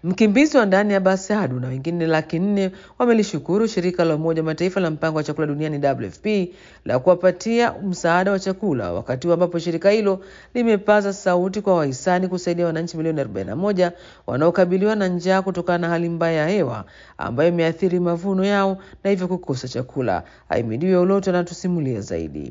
Mkimbizi wa ndani Abbas Adu na wengine laki nne wamelishukuru shirika la Umoja wa Mataifa la mpango wa chakula duniani WFP la kuwapatia msaada wa chakula wakati huu ambapo shirika hilo limepaza sauti kwa wahisani kusaidia wananchi milioni 41 wanaokabiliwa na njaa kutokana na hali mbaya ya hewa ambayo imeathiri mavuno yao na hivyo kukosa chakula. Aimidiwe Uloto anatusimulia zaidi.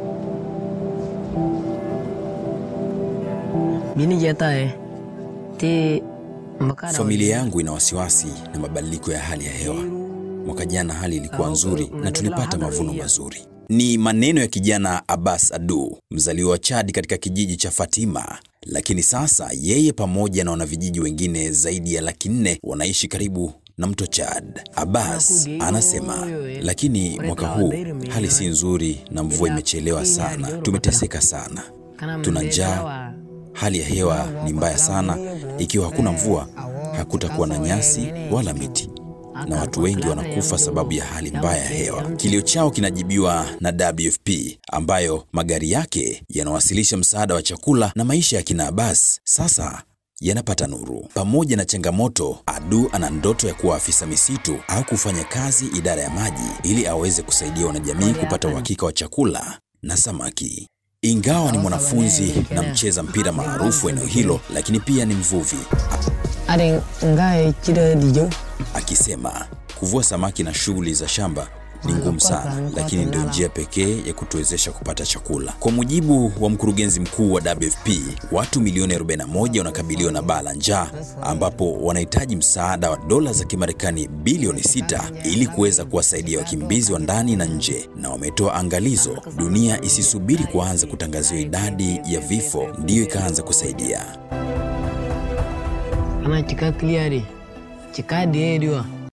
Bini jata eh. Ti makara Familia yangu ina wasiwasi na mabadiliko ya hali ya hewa. Mwaka jana hali ilikuwa nzuri na tulipata mavuno mazuri. Ni maneno ya kijana Abbas Adu, mzaliwa wa Chad katika kijiji cha Fatima. Lakini sasa yeye pamoja na wanavijiji wengine zaidi ya laki nne wanaishi karibu na mto Chad. Abbas anasema, lakini mwaka huu hali si nzuri na mvua imechelewa sana. Tumeteseka sana, tuna njaa Hali ya hewa ni mbaya sana. Ikiwa hakuna mvua, hakutakuwa na nyasi wala miti, na watu wengi wanakufa sababu ya hali mbaya ya hewa. Kilio chao kinajibiwa na WFP ambayo magari yake yanawasilisha msaada wa chakula, na maisha ya kina Abbas sasa yanapata nuru. Pamoja na changamoto, Adu ana ndoto ya kuwa afisa misitu au kufanya kazi idara ya maji ili aweze kusaidia wanajamii kupata uhakika wa chakula na samaki. Ingawa ni mwanafunzi na mcheza mpira maarufu eneo hilo, lakini pia ni mvuvi, Ada ngai chida dijo. akisema kuvua samaki na shughuli za shamba ni ngumu sana, lakini ndio njia pekee ya kutuwezesha kupata chakula. Kwa mujibu wa mkurugenzi mkuu wa WFP, watu milioni 41 wanakabiliwa na baa la njaa, ambapo wanahitaji msaada wa dola za Kimarekani bilioni 6 ili kuweza kuwasaidia wakimbizi wa ndani na nje, na wametoa angalizo, dunia isisubiri kuanza kutangaziwa idadi ya vifo ndiyo ikaanza kusaidia. Ana chika clear Chika de dio.